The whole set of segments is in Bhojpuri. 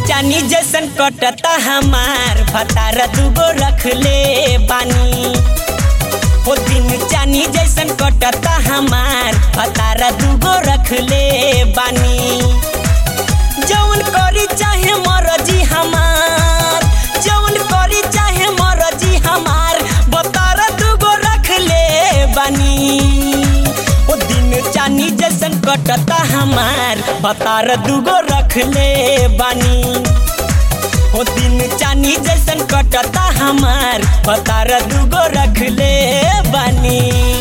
चानी जैसन कटता हमार भतार दूगो रख ले बानी हो दिन चानी जैसन कटता हमार भतार दूगो रख ले बानी जौन करी चाहे मरजी हमार जौन करी चाहे मरजी हमार बतार दूगो रख ले बानी ओ दिन चानी जैसन कटता हमार बतार दूगो रख ले बानी ओ दिन चानी जैसन कटता हमार बतार दूगो रख ले बानी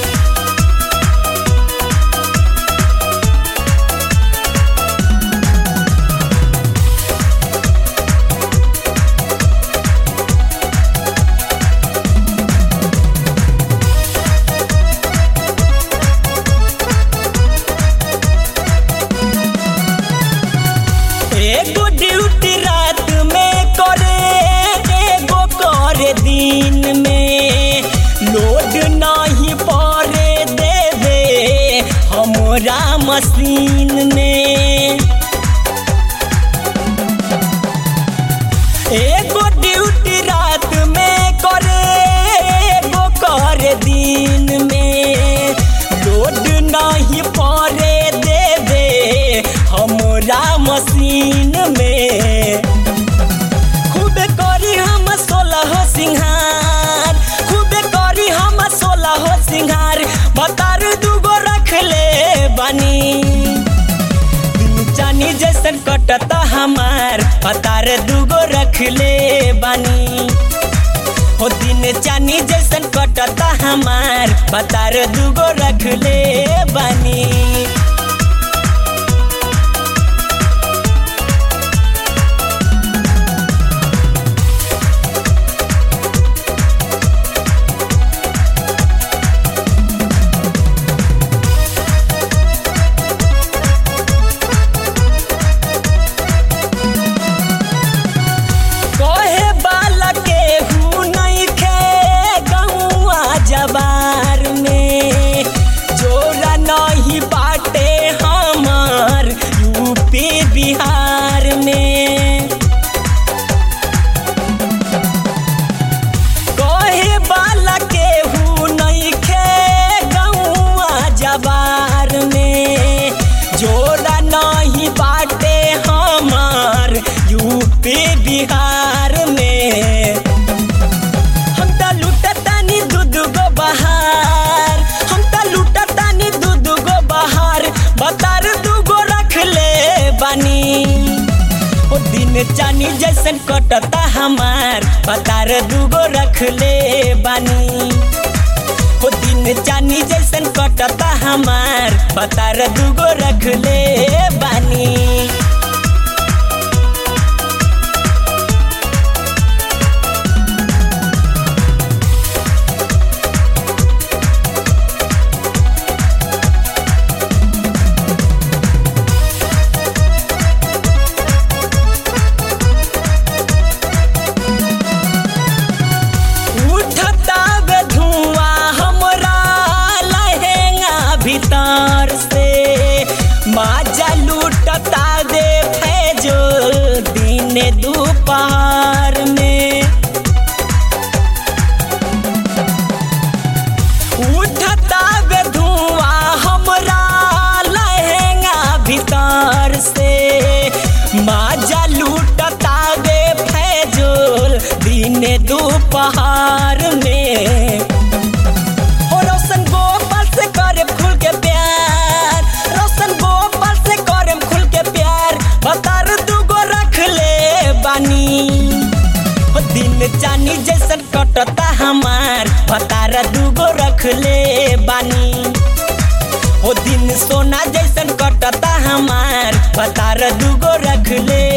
एगो ड्यूटी रात में करे एगो करे दिन में लोड नहीं पड़े देवे हमरा मशीन में एगो ड्यूटी रात में करे एगो करे दिन में लोड नहीं पड़े देवे हमरा मशीन में खूब करी हम सोलह सिंहार खूब करी हम सोलह सिंहार बतार दूगो रख ले बानी दिन चानी जैसन कटता हमार बतार दूगो रख ले बानी हो दिन चानी जैसन कटता हमार बतार दूगो रख ले बानी कहे बाला के हु नहीं खे गौआ जबार में जोरा नहीं बाटे हमार यूपी बिहार में कहे बाला के हु नहीं खे गौआ जबार में जोरा नहीं बाटे हमार यूपी बिहार में हम त लुटतानी दूध गो बहार हम त लुटतानी दूध गो बहार बतार दूगो रख ले बानी ओ दिन चानी जैसन कटता हमार बतार दूगो रख ले बानी ओ दिन चानी जैसन कटता हमार बतार दूगो रख ले बानी उठता बे धुआं हमरा लहेंगा भीतर से माजा लूटता दे फैजो दिन दोपहर में उठता बे धुआं हमरा लहेंगा भीतर से माजा लूटता बे फैजोल दिन दोपहर में हो रोशन गोपाल से करे खुल के प्यार रोशन गोपाल से करे खुल के प्यार बतार दूगो रख ले बानी हो दिन चानी जैसन कटता हमार बतार दूगो रख ले बानी हो दिन सोना जैसन कटता हमार बतार दूगो रख ले